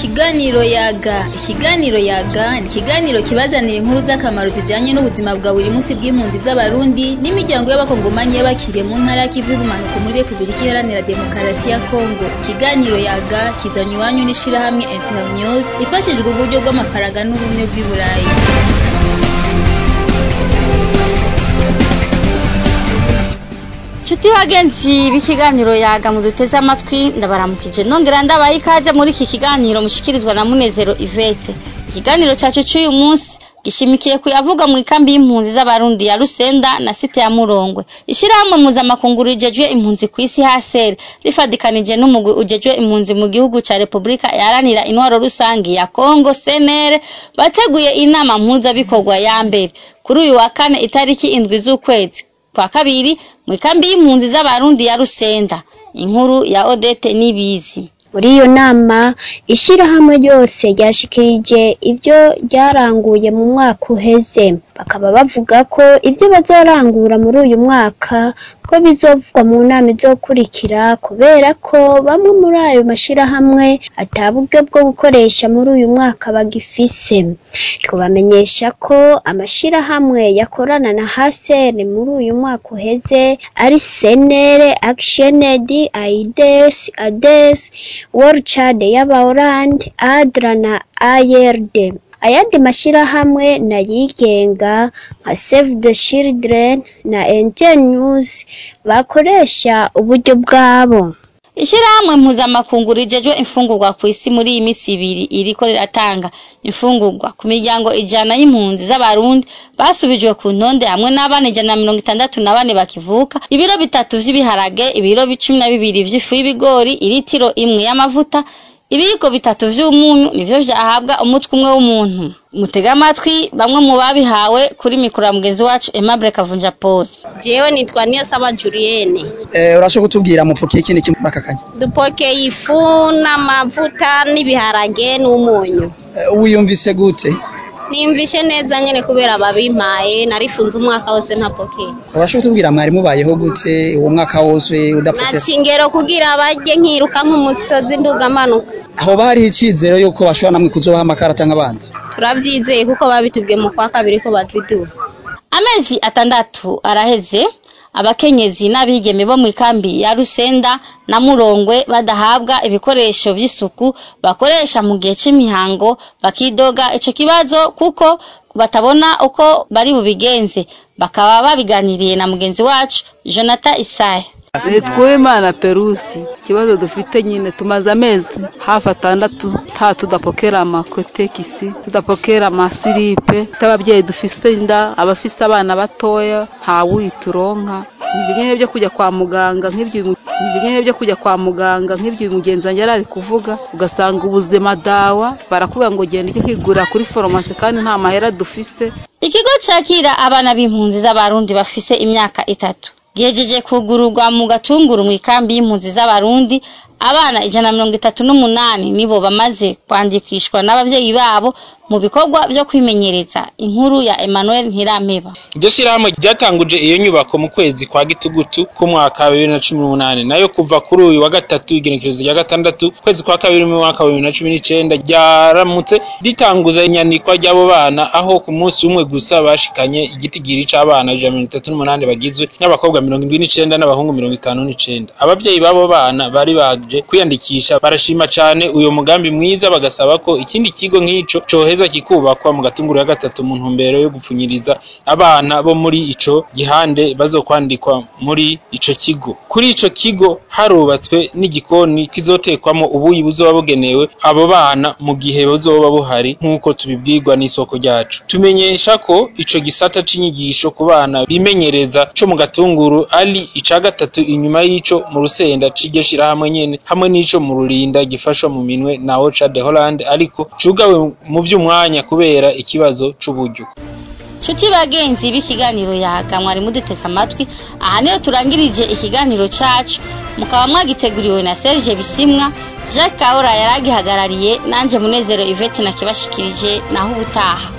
Ikiganiro yaga ikiganiro yaga ni ikiganiro kibazanira inkuru z'akamaro zijanye n'ubuzima bwa buri munsi bw'impunzi z'abarundi n'imiryango y'abakongomanyi y'abakiriye mu ntara y'ikivu y'ubumanuko muri repubulika iharanira demokarasi ya kongo ikiganiro yaga kizanywe iwanyu n'ishirahamwe internews ifashijwe uburyo bw'amafaranga n'ubumwe bw'i burayi Chuti bagenzi b'ikiganiro yaga muduteze amatwi ndabaramukije nongera ndabaha ikaze muri iki kiganiro mushikirizwa na Munezero Ivete ikiganiro cyacu cy'uyu munsi gishimikiye kuyavuga mu ikambi y'impunzi z'abarundi ya Rusenda na site ya Murongwe ishirahamwe mpuzamakungu rijejwe impunzi ku isi HCR rifadikanije n'umugwi ujejwe impunzi mu gihugu ca Republika yaranira intwaro rusangi ya Kongo CNR bateguye inama mpuzabikorwa ya mbere kuri uyu wa kane itariki indwi z'ukwezi kwa kabiri mu ikambi y'impunzi z'abarundi ya Rusenda inkuru ya Odete Nibizi muri iyo nama ishirahamwe ryose ryashikirije ibyo ryaranguye mu mwaka uheze bakaba bavuga ko ibyo bazorangura muri uyu mwaka ko bizovugwa mu nama izokurikira kubera ko bamwe muri ayo mashirahamwe ata buryo bwo gukoresha muri uyu mwaka bagifise twabamenyesha ko amashirahamwe yakorana na hasene muri uyu mwaka uheze ari senere actioned aides ades world y'abaholandi adra na ARD ayandi mashirahamwe nayigenga nka Save the Children na Internews bakoresha uburyo bwabo Ishirahamwe mpuzamakungu rijejwe imfungurwa ku isi muri iyi misi ibiri iriko riratanga imfungurwa ku miryango ijana y'impunzi z'abarundi basubijwe ku ntonde hamwe n'abana ijana na mirongo itandatu na bane bakivuka ibiro bitatu vy'ibiharage ibiro cumi na bibiri vy'ifu y'ibigori iritiro imwe y'amavuta ibiyiko bitatu vy'umunyu nivyo vyahabwa umutwe umwe w'umuntu mutega amatwi bamwe mu babihawe kuri mikoro ya mugenzi wacu Aimable Kavunja Paul jewe nitwa niyo saba Julienne Eh, urashobora kutubwira mupokeye ikindi kimwe muri aka kanya dupokeye ifu n'amavuta n'ibiharage n'umunyu Eh, wiyumvise gute nimvishe neza nyene kubera babimpaye narifunze umwaka wose ntapokeye urashobora kutubwira mwari mubayeho gute uwo mwaka wose udapokera naca ingero kugira barye nkiruka nk'umusozi ndugamanuka aho bariho icizero yuko bashobora namwe kuzobaha amakara canke abandi turavyizeye kuko babitubwiye mu kwa kabiri ko baziduha amezi atandatu araheze abakenyezi n'abigeme bo mu ikambi ya Rusenda na Murongwe badahabwa ibikoresho vy'isuku bakoresha mu gihe c'imihango bakidoga ico kibazo kuko batabona uko bari bubigenze bakaba babiganiriye na mugenzi wacu Jonathan Isaya Twimana Perusi ikibazo dufite nyine tumaze amezi hafi atandatu nta tudapokera amakotekisi tudapokera amasiripe t'ababyeyi dufise inda abafise abana batoya nta wituronka ibyo nyine byo kujya kwa muganga nk'ibyo ibyo nyine byo kujya kwa muganga nk'ibyo uyu mugenzi wanjye yari ari kuvuga ugasanga ubuzima dawa barakubwira ngo genda ujye kwigurira kuri farumasi kandi nta mahera dufise ikigo cakira abana b'impunzi z'abarundi bafise imyaka itatu gihejeje kugururwa mu gatunguru mu ikambi y'impunzi z'abarundi abana ijana na mirongo itatu n'umunani nibo bamaze kwandikishwa n'abavyeyi babo mu bikorwa vyo kwimenyereza inkuru ya Emmanuel Ntirampeba iryo shirahamwe ryatanguje iyo nyubako mu kwezi kwa gitugutu k'umwaka wa bibiri na cumi n'umunani nayo kuva kuri uyu wa gatatu igenekerezo rya gatandatu kwezi kwa kabiri mu mwaka wa bibiri na cumi n'icenda ryaramutse ritanguza inyanikwa ry'abo bana aho ku munsi umwe gusa bashikanye igitigiri c'abana ijana na mirongo itatu n'umunani bagizwe n'abakobwa mirongo indwi n'icenda n'abahungu mirongo itanu n'icenda abavyeyi b'abo bana bari baje kwiyandikisha barashima cane uyo mugambi mwiza bagasaba ko ikindi kigo nk'ico coheza kikubakwa mu gatunguru ya gatatu mu ntumbero yo gupfunyiriza abana bo muri ico gihande bazokwandikwa muri ico kigo kuri ico kigo harubatswe n'igikoni kizotekwamo ubuyi buzoba bugenewe abo bana mu gihe buzoba buhari nk'uko tubibwirwa n'isoko ryacu tumenyesha ko ico gisata c'inyigisho ku bana bimenyereza co mu gatunguru ari ica gatatu inyuma y'ico mu rusenda c'iryo shirahamwe nyene hamwe n'ico mu rurinda gifashwa mu minwe na Ocha de Holland ariko cugawe mu vy'umwanya kubera ikibazo c'uburyo Chuti bagenzi b'ikiganiro yaga mwari muduteze amatwi aha niyo turangirije ikiganiro cacu mukaba mwagiteguriwe na Serge Bisimwa Jacques Kaura yaragihagarariye nanje Munezero Yvette nakibashikirije naho ubutaha